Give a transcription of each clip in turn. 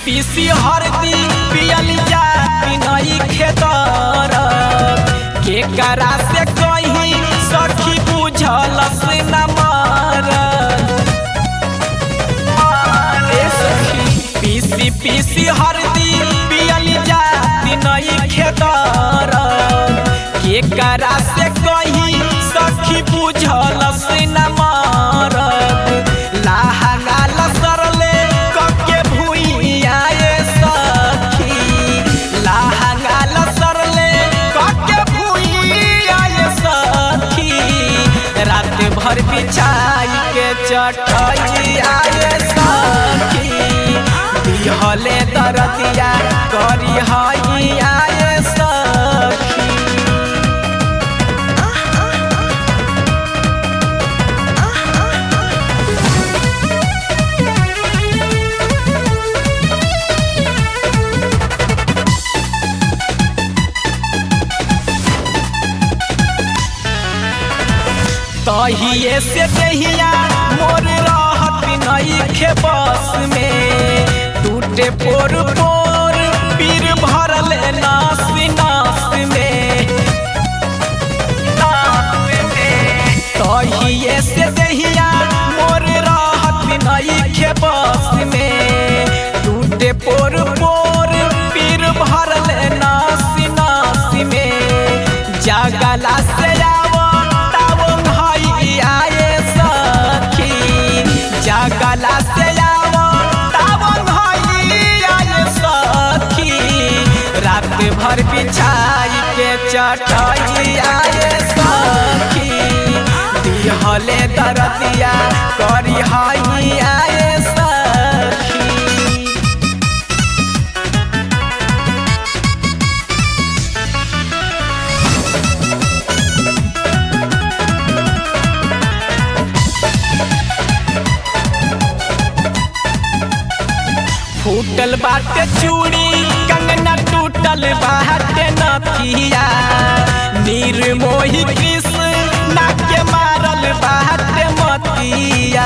पीसी हरदी पियल जाती नई खेतर के करा से कहीं सखी बुझल से न पीसी पीसी हरदी पियल जाती नई खेतर के करा से कहीं सखी बुझल से न मारत लाहंगा लसरले कके भुइया ए सखी लाहंगा लसरले कके भुइया ए सखी रात भर बिछाई के चटई आए सखी दिहले दरदिया करी हई आए सखी तहिए से दहिया मोर रहत नई खे बस में टूटे पोर पोर पीर भरल नास नास में तहिए से दहिया मोर रहत नई खे बस में टूटे पोर पोर पीर भरल नास नास में जागला से आवो तावो भाई आए सखी जागला से आवो तावो भाई आए सखी रात भर बिछाई के चटाई आए सखी दिहले दरदिया करी हाई आए सखी फूटल बाटे चूड़ी कंगना टूटल बाटे नथिया निर्मोही कृष्ण नाके मारल बाटे मतिया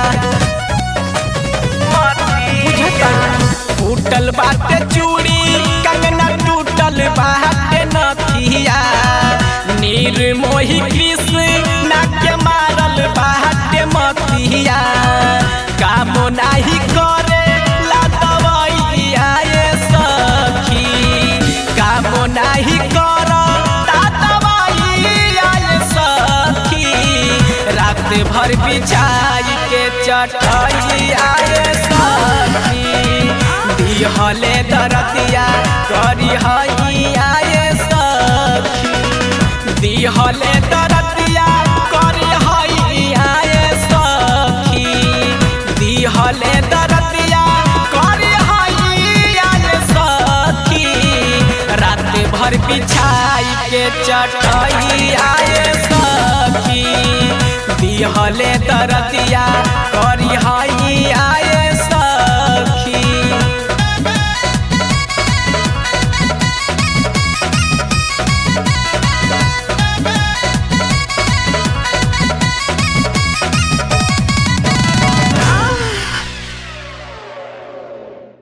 फूटल बाटे चूड़ी कंगना टूटल बाटे नथिया निर्मोही कृष्ण नाके मारल बाटे मतिया काम नाही करे ला दवाइया ए सखी काम नाही कर ता दवाइया ए सखी रात भर बिछाई के चटाई आए सखी दिहले दरदिया करी हई आए सखी दिहले दरदिया करी हई आए सखी दिहले दरदिया करी हई आए सखी रात भर बिछाई के चटाई आए सखी दिहले दरदिया करी हई आए